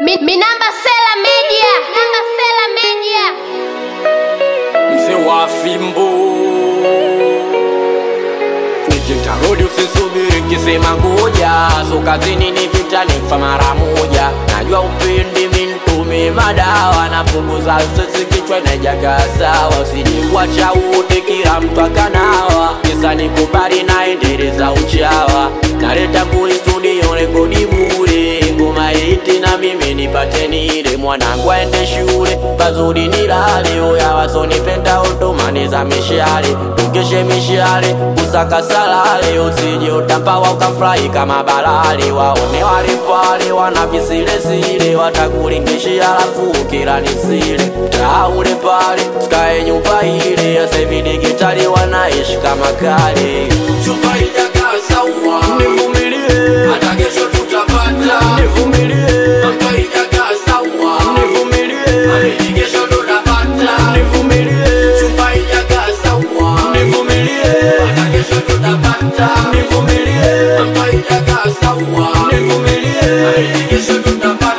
Mi, mi namba Sela Media. Namba Sela Media. mzee wa fimbo nikitarudi usisubiri kisema ngoja so kazini ni vita nifa mara moja najua upendi mintume madawa napunguza sisi kichwa inajaga sawa usijibwacha wote kila mtu akanawa kisa nikubali naendeleza uchawa naleta nguli studio rekodi bure ngoma iti na mimi nipate nile mwanangu aende shule pazuri nilale oya wasonipenda otomaniza mishale tukeshe mishale kusaka salale usije utampawa ukafurahi kama balale waone wale pale wana visilesile watakulingishia alafu kila nisile taule pale skae nyumba ile yasevidigitali wanaishi kama kale chupa ijakaa sawa nivumilie hata kesho tutapata nivumilie chupa ijakaa sawa nivumilie amini kesho tutapata nivumilie chupa ijakaa sawa nivumilie hata kesho tutapata nivumilie chupa ijakaa sawa nivumilie amini kesho tutapata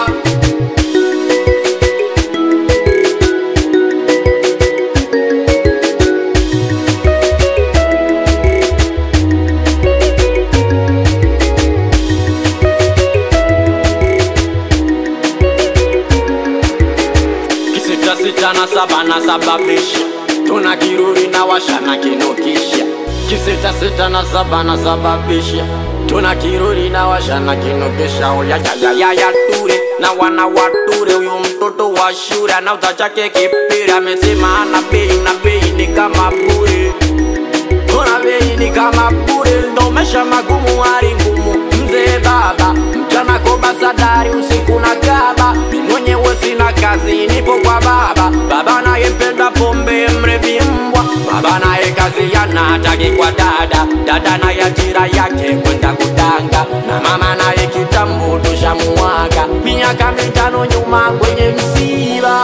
kisita sita na saba na sababisha tuna kiruri na washa na kinukisha kisita sita na saba na sababisha tuna kiruri na washa na kinukisha oyayayayaya ture na wana wature huyu mtoto wa shule anauza chake kipira amesema ana bei na bei ni kama bure Ona bei ni kama bure, ndo maisha magumu, hali ngumu. Mzee baba mchana koba sadari, usiku na kaba. Mi mwenyewe sina kazi, nipo kwa baba. Baba naye mpenda pombe, mrevi mbwa. Baba naye kazi yana hataki kwa dada, dada naye ajira yake kwenda kudanga, na mama naye kitambo tushamuaga miaka mitano nyuma kwenye msiba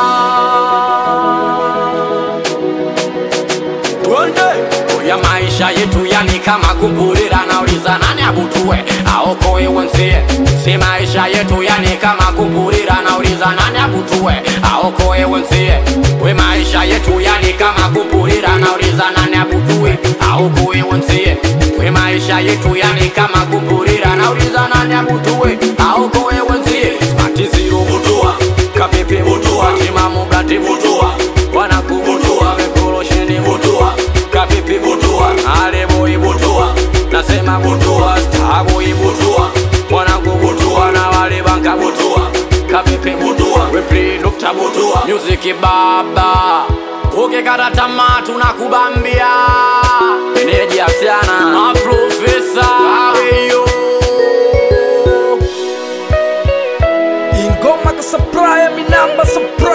twende oya maisha yetu yani kama kumpurira nauliza nani abutue aokoe wenzie si maisha yetu yani kama kumpurira nauliza nani abutue aokoe wenzie we maisha yetu yani kama kumpurira nauliza nani abutue aokoe wenzie we maisha yetu yani kama kumpurira nauliza nani abutue aokoe wenzie matiziro butua kapepe butua timamu gati butua wanakubutua vekolosheni butua kapipi butua aleboi butua nasema butua staboi butua mwanangu butua na wale banka butua kapipi butua weprinukta butua muziki baba ukikata tamaa tunakubambia eneji asiana maprofesa aweyo ingoma ka supplier mi namba supplier